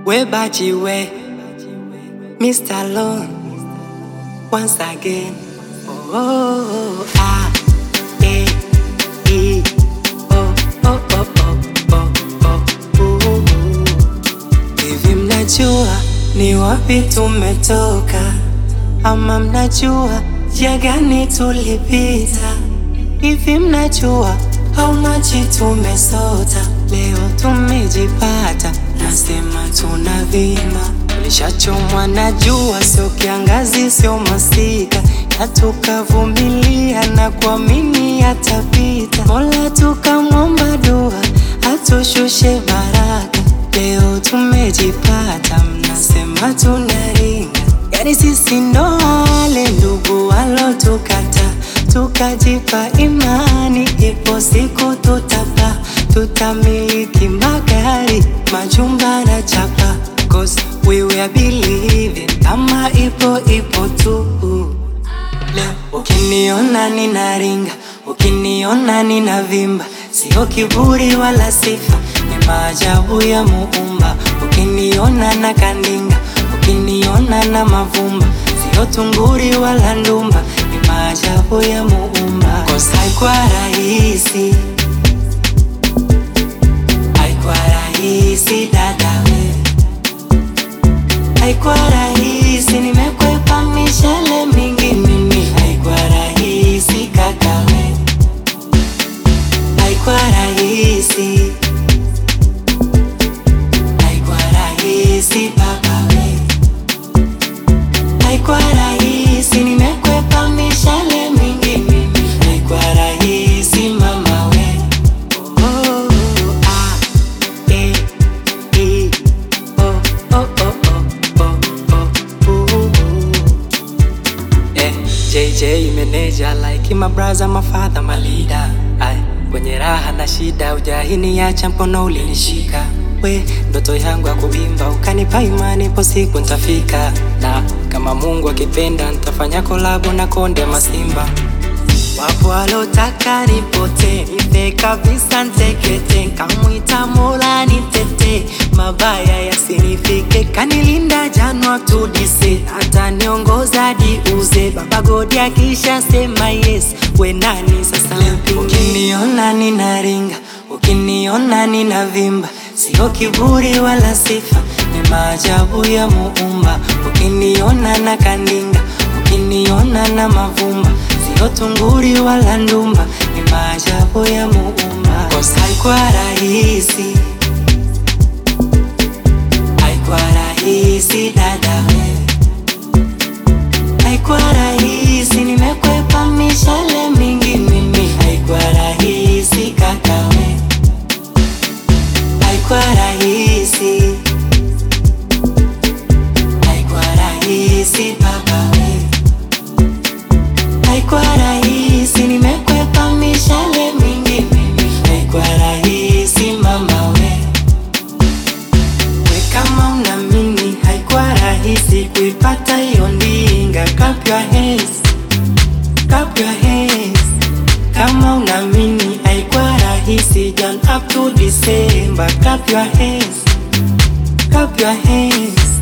We bachi we, Mr. Lone, once again. Oh, oh, oh, ah, eh, e, oh, oh, oh, oh, oh, oh, oh, oh. Hivi mnajua ni wapi tumetoka, ama mnajua njia gani tulipita? Hivi mnajua how much tumesota, leo tumejipata, nasema tunavima. Tulishachomwa na jua, sio kiangazi, sio masika, na tukavumilia na kuamini yatapita. Mola tukamwomba dua, atushushe baraka, leo tumejipata, mnasema tunaringa. Yani sisi ndo wale ndugu walotukata, tukajipa imani, ipo siku tutapa, tutamiliki magari, majumba na chapa, cause we were believing kama ipo ipo tu. Leo ukiniona ninaringa, ukiniona ninavimba, sio kiburi wala sifa, ni maajabu ya Muumba. Ukiniona na kandinga, ukiniona na mavumba, sio tunguri wala ndumba, ni maajabu ya Muumba. Kosa haikuwa rahisi, haikuwa rahisi dada we, haikuwa rahisi, nimekwepa mishale mingi mimi, haikuwa rahisi kaka we, haikuwa rahisi, haikuwa rahisi baba we, haikuwa rahisi, nimekwepa mishale mingi mimi, haikuwa rahisi mama we. Oh, ah, eh, eh, oh, oh, oh, oh, oh, oh, oh. Eh, JJ manager like my brother, my father, my leader. Ay, kwenye raha na shida ujahini acha mkono ulinishika we ndoto yangu ya kuimba ukanipa imani po siku ntafika na kama Mungu akipenda ntafanya kolabo na Konde Masimba Wapo walotaka nipote nife kabisa ntekete, kamwita Mola nitete, mabaya yasinifike, kanilinda Janwa to Dise, hata niongoza diuze, Baba Godi akisha sema yes, we nani sasa mpinge? Ukiniona ninaringa, ukiniona ninavimba, sio kiburi wala sifa, ni maajabu ya Muumba. Ukiniona na kandinga, ukiniona na mavumba sio tunguri wala ndumba, ni maajabu ya Muumba. Kosa haikuwa rahisi, haikuwa rahisi dada we, haikuwa rahisi, nimekwepa mishale mingi mimi, haikuwa rahisi kaka we, haikuwa rahisi, haikuwa rahisi baba we haikuwa rahisi, nimekwepa mishale mingi mimi, haikuwa rahisi mama we. We kama unamini, haikuwa rahisi kuipata hiyo ndinga. Clap your hands, clap your hands. Kama unamini, haikuwa rahisi Jan up to December. Clap your hands, clap your hands.